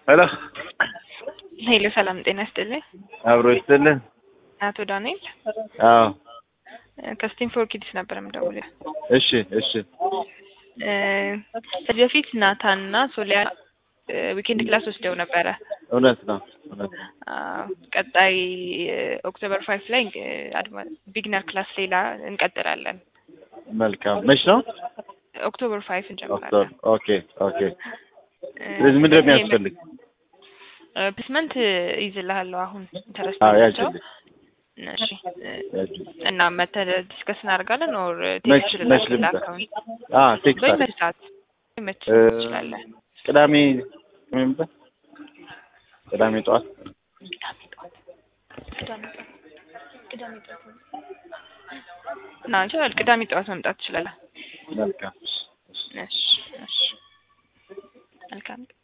ሄሎ ሄሎ ሰላም ጤና ይስጥልኝ። አብሮ ይስጥልን። አቶ ዳንኤል አዎ ከስቲም ፎር ኪድስ ነበር የምደውለው። እሺ እሺ እ ከዚህ በፊት ናታን እና ሶሊያ ዊኬንድ ክላስ ወስደው ነበረ። እውነት ነው እውነት ነው። አዎ፣ ቀጣይ ኦክቶበር ፋይቭ ላይ ቢግነር ክላስ ሌላ እንቀጥላለን። መልካም መች ነው? ኦክቶበር ፋይቭ ኦክቶበር እንጀምራለን። ኦኬ ኦኬ። ስለዚህ ምንድን ነው የሚያስፈልግ? ፕሌስመንት ይዝልሃለሁ አሁን ኢንተረስት አዎ ናቸው። ያችልኝ እሺ እ ያችልኝ። እና መተህ ዲስከስ እናደርጋለን ኦር መች ቴክስት መች ልምጣ? አካውንት አ ቴክስት አለ። በመች ሰዓት መች እ ትችላለህ? ቅዳሜ ቅዳሜ ምጣ ቅዳሜ ጠዋት ቅዳሜ ጠዋት ቅዳሜ ጠዋት ቅዳሜ ጠዋት ና ይችላል። ቅዳሜ ጠዋት መምጣት ትችላለህ። መልካም እሺ እሺ መልካም